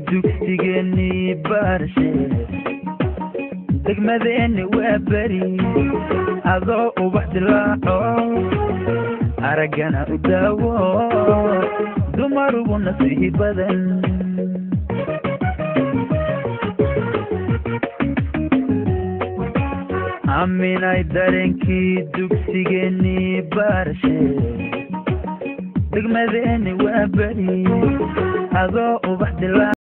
dugsigeennii baarshe degmadeenni waa beri adoo ubax dilaaco araggana u daawo dumarugu nasiihi badan aminay dareenkii dugsigeennii baarshe degmadeenni waa beri adoo ubax dilaaco